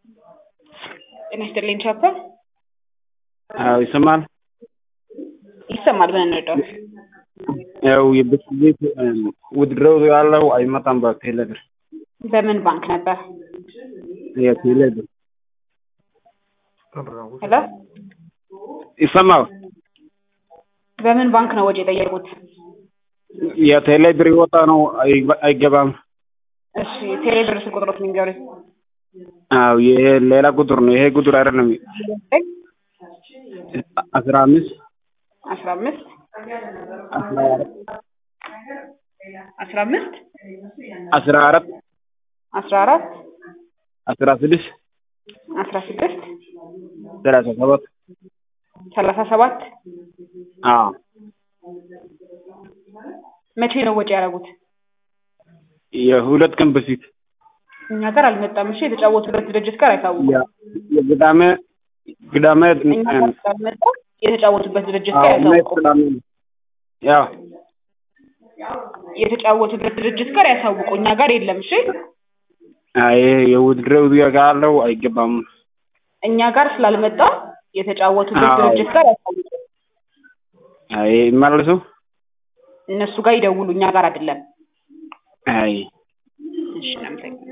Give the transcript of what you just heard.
ጤና ይስጥልኝ ቻፓ። አዎ ይሰማል። ይሰማል። ምን እንርዳው? ያው የብስ ቤት ውድድረው ያለው አይመጣም በቴሌ ብር በምን ባንክ ነበር? የቴሌ ብር ሄሎ፣ ይሰማል። በምን ባንክ ነው ወጪ የጠየቁት? የቴሌ ብር ይወጣ ነው አይገ- አይገባም። እሺ፣ ቴሌ ብር ስልክ ቁጥሮት ንገሩኝ። አዎ ይሄ ሌላ ቁጥር ነው። ይሄ ቁጥር አይደለም። አስራ አምስት አስራ አምስት አስራ አራት አስራ አምስት አስራ አራት አስራ አራት አስራ ስድስት አስራ ስድስት ሰላሳ ሰባት ሰላሳ ሰባት አዎ መቼ ነው ወጪ ያደረጉት? የሁለት ቀን በፊት እኛ ጋር አልመጣም። እሺ፣ የተጫወቱበት ድርጅት ጋር አይታወቁም። ያ- የቅዳሜ ቅዳሜ እኛ ጋር ስላልመጣ የተጫወቱበት ድርጅት ጋር አዎ ያሳውቁ። ቅዳሜ ነው። ያው የተጫወቱበት ድርጅት ጋር ያሳውቁ። እኛ ጋር የለም። እሺ፣ አይ የውድድረው ያለው አይገባም። እኛ ጋር ስላልመጣ የተጫወቱበት አዎ። ድርጅት ጋር ያሳውቁ። አይ ይመልሱ። እነሱ ጋር ይደውሉ። እኛ ጋር አይደለም። አይ እሺ፣ እናመሰግናለን።